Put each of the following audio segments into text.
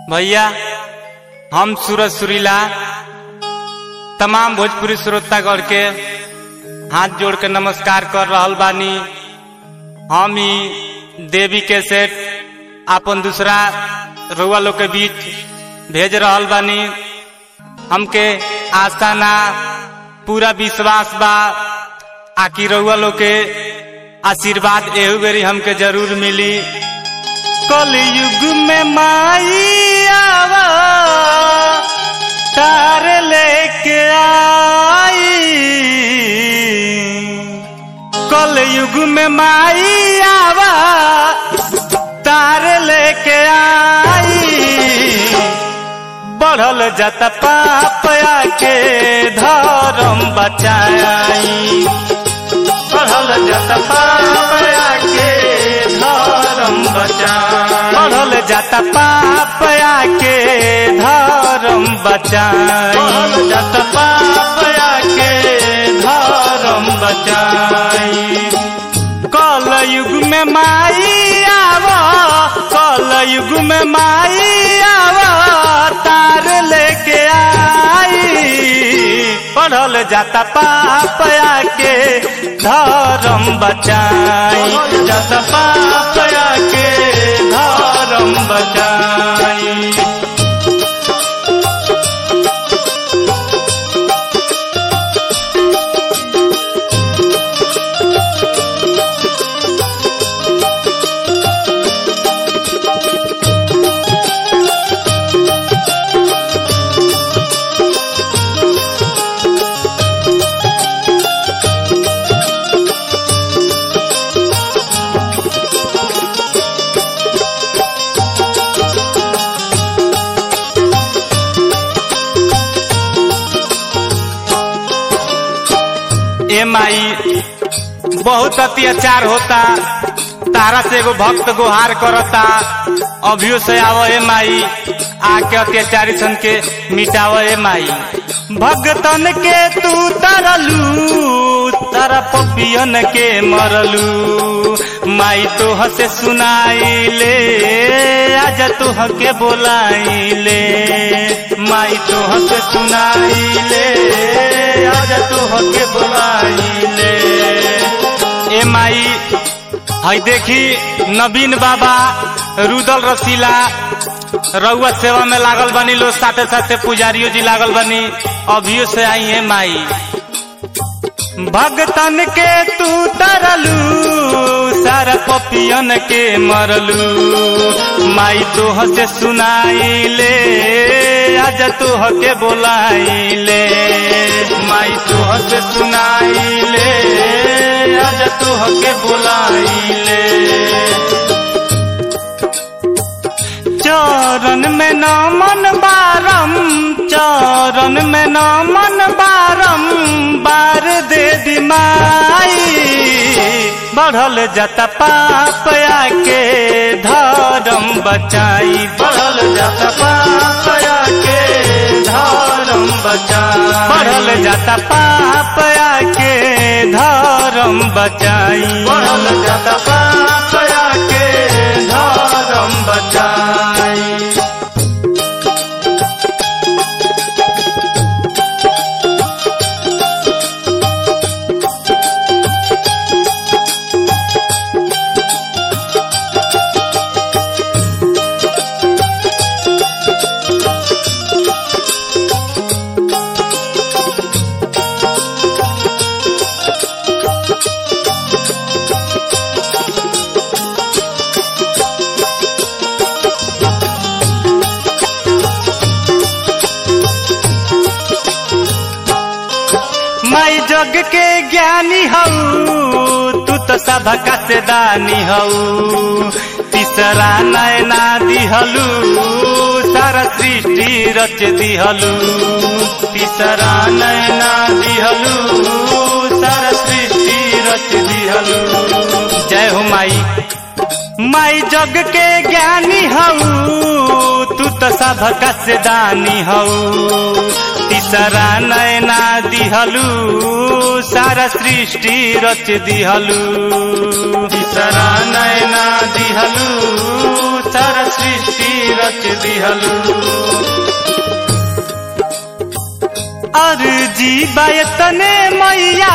भैया हम सूरज सुरीला तमाम भोजपुरी श्रोतागढ़ के हाथ जोड़ के नमस्कार कर रहल बानी हम ही देवी के सेठ अपन दूसरा रउआ लोग के बीच भेज रहल बानी हमके आस्था ना पूरा विश्वास बा आकि रउआ लोग के आशीर्वाद एहू बेरी हमके जरूर मिली कलयुग में माई आवा तार लेके आई कलयुग में माई आवा तार लेके आई बढ़ल जाता पाप के धर्म बचाई बढ़ल जाता पाप के धर्म बचाई बढ़ल जाता पाप के धर्म बचाई बढ़ल जाता पाप के धर्म बचाई कल युग में माई आवा कल युग में माई आवा तार लेके आई पढ़ल जाता पाप के धर्म बचाई जाता पाप के धर्म बचाई ए माई बहुत अत्याचार होता तारा से एगो भक्त गुहार करता अभियो से आव ए माई आके अत्याचारी सन के मिटाव ए माई भगतन के तू तरलू तारा पपियन के मरलू माई तो हसे सुनाई ले आज तो हके बोलाई ले माई तो हसे सुनाई ले आज तो हके बोलाई ले ए माई हई देखी नवीन बाबा रुदल रसीला रउआ सेवा में लागल बनी लोग साथे साथे पुजारियों जी लागल बनी अभियो से आई है माई भगतन के तू तरलू सारा पपियन के मरलू माई तो हसे सुनाई ले आज तो हके बोलाई ले माई तो हसे सुनाई ले आज तो हके बोलाई ले चरण में न मन बारम चरण में न मन बारम बार दे दिमाई बढ़ल जाता पाप के धर्म बचाई बढ़ल जाता पाप के धर्म बचाई बढ़ल जाता पाप के धर्म बचाई बढ़ल जाता पाप के धर्म बचाई माई जग के ज्ञानी हऊ तू तो सबका से दानी हऊ तीसरा नयना दिहलू सारा सृष्टि रच दिहलू तीसरा नयना दिहलू सारा सृष्टि रच दिहलू जय हो माई माई जग के ज्ञानी हऊ तू तो सबका से दानी हऊ तीसरा नयना दिहलू सारा सृष्टि रच दिहलू तीसरा नयना दिहलू सारा सृष्टि रच दिहलू अर्जी बायतने मैया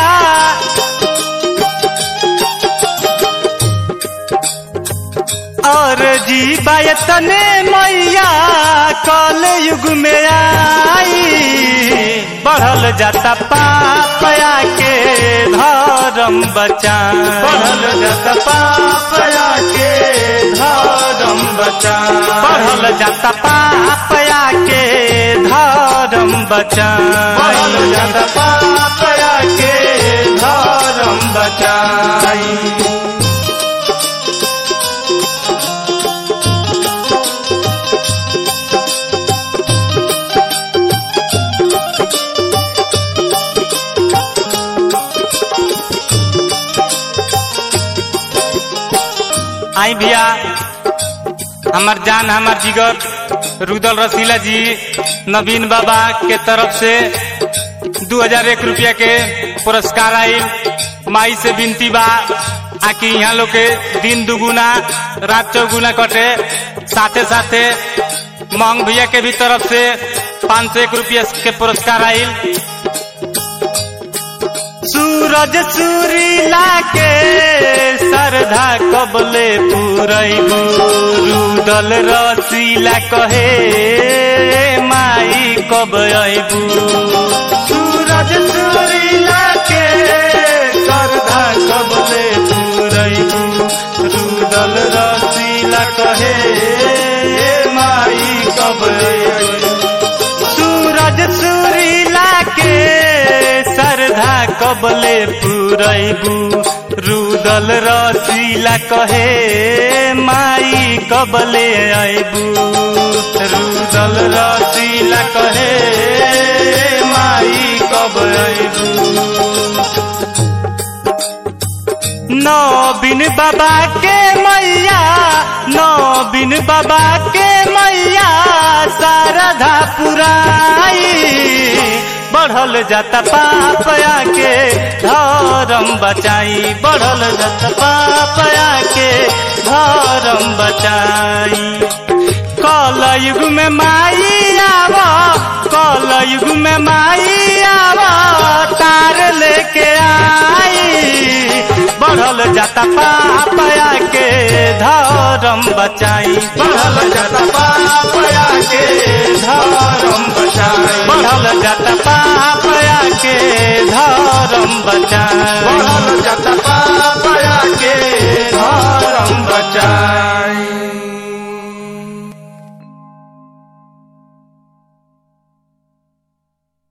और जी बायतने मैया कल युग में आई बढ़ल जाता पापया के धर्म बचा बढ़ल जाता पापया के धर्म बचा बढ़ल जाता पापया के धर्म बचा बढ़ल जाता पापया के धर्म बचाई आई भैया हमार जान हमार जिगर रुदल रसीला जी नवीन बाबा के तरफ से दू हजार एक रुपया के पुरस्कार आई माई से विनती बा आकि यहाँ लोग के दिन दुगुना रात चौगुना कटे साथे साथे मंग भैया के भी तरफ से पाँच सौ एक रुपया के पुरस्कार आई सूरज सूरीला के सरधा कबले पुरैबू रुदल रसीला कहे माई कब अबू सूरज सूरीला के सरधा कबले पुरैबू रुदल रसीला कहे माई कब अबू सूरज सूरीला के सरधा कबले पुरैबू रुदल रसीला कहे माई कबले आइबू रुदल रसीला कहे माई कब आइबू नौबिन बाबा के मैया नौबिन बाबा के मैया शारदा पुराई बढ़ल जाता पापया के धर्म बचाई बढ़ल जाता पापया के धर्म बचाई कल युग में माई आव कल युग में माई आव तार लेके आई बढ़ल जाता पापया के धर्म बचाई बढ़ल जाता पापया